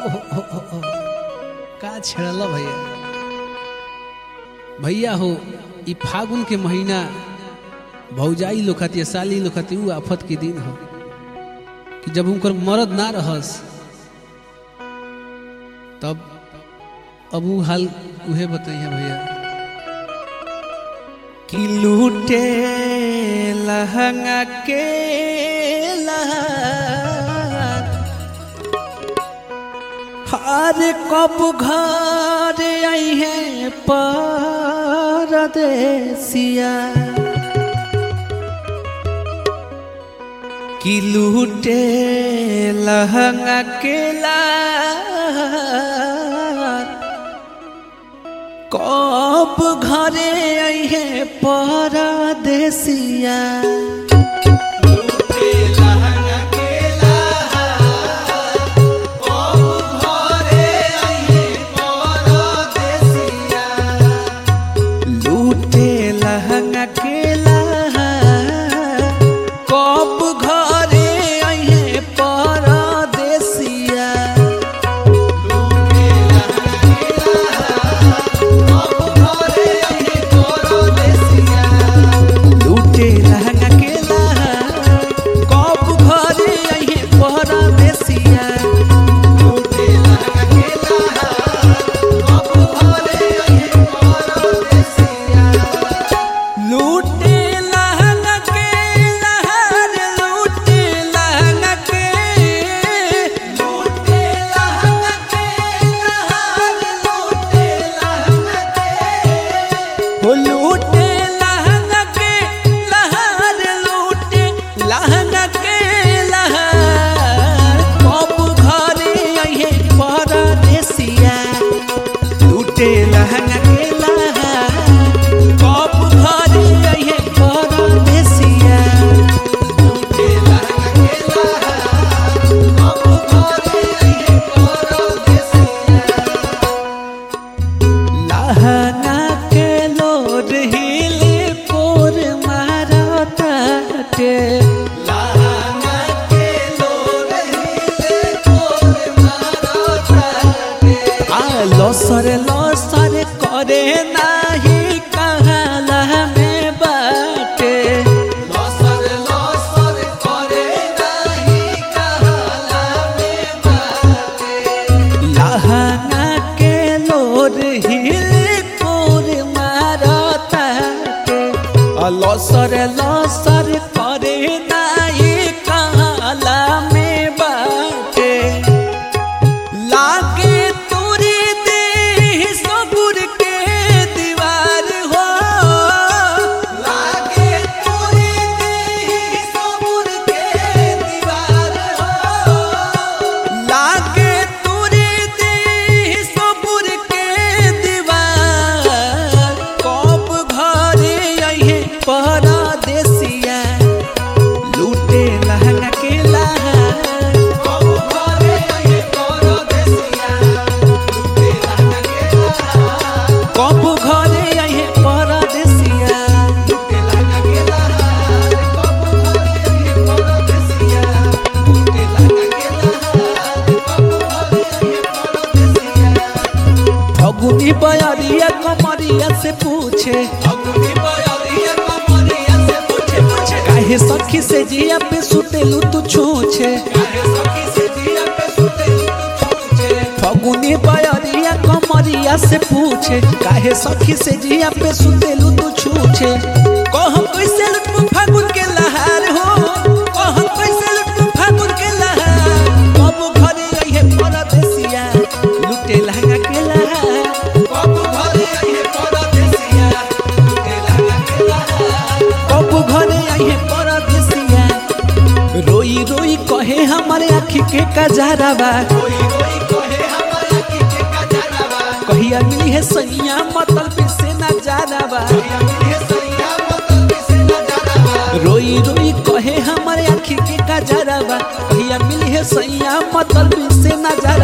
ओ, ओ, ओ, का छेड़ल भैया भैया हो ई फागुन के महीना भौजाई लोग खातिर साली लोग खातिर ऊ आफत के दिन हो कि जब उनकर मरद ना रहस तब अब ऊ हाल उहे बताइए भैया कि लूटे लहंगा के हर कब घर आई है परदेसिया कि लूटे लहंगा के कब घरे आई है परदेसिया लूटे लहंगा के कब घरे आई है परदेसिया लूटे लहंगा के कब घरे आई है परदेसिया लूटे लहंगा के लहर लूटे लहंगा के लूटे लहंगा के लहर लूटे लहंगा के हो लूटे लहंगा के लहर लूटे लहंगा के लहर कब घरे आइहे परदेसिया लूटे लहंगा के लहर कब घरे आइहे परदेसिया लूटे लहंगा के लहर कब घरे आइहे परदेसिया लहंगा के लोड हिले पोर मारताटे लहंगा के लोड हिले पोर मारताटे आ लसर लसर करे नाही कहाला में बाटे लसर लसर करे नाही कहाला में बाटे लहंगा के लोर हिल कोर मारताटे लसर लसर करे नाई काला में बाटे लागे तोरे देह सबुर के दीवार हो लागे तोरे देह सबुर के दीवार हो लागे तोरे देह सबुर के दीवार कब घरे आइहे परदेसिया लूटे लहंगा के लहर कब घरे आइहे परदेसिया लूटे लहंगा के लहर कब घरे आइहे परदेसिया लूटे लहंगा के लहर कब घरे आइहे परदेसिया लूटे लहंगा के लहर कब घरे आइहे परदेसिया फगुनी बयरिया कमरिया से पूछे फगुनी बयरिया कमरिया से पूछे पूछे काहे सखी से जिया पे सुतेलू तू छूछे काहे सखी से जिया पे सुतेलू तू छूछे फगुनी बयरिया कमरिया से पूछे काहे सखी से जिया पे सुतेलू तू छूछे कह कैसे लुटू फागुन के लहार हो कह कैसे लुटू फागुन के लहार कब घरे आइहे परदेसिया लुटे लहंगा के लहार कब घरे आइहे परदेसिया लुटे लहंगा के लहार कब घरे आइहे परदेसिया रोई रोई कहे हमारे आँखी के कजरावा रोई रोई कहे हमारे आँखी के कजरावा कहिया मिली है सैया मतल पे से ना जानावा कहिया मिली है सैया मतल पे से ना जानावा रोई रोई कहे हमारे आँखी के कजरावा कहिया मिली है सैया मतल पे से ना जानावा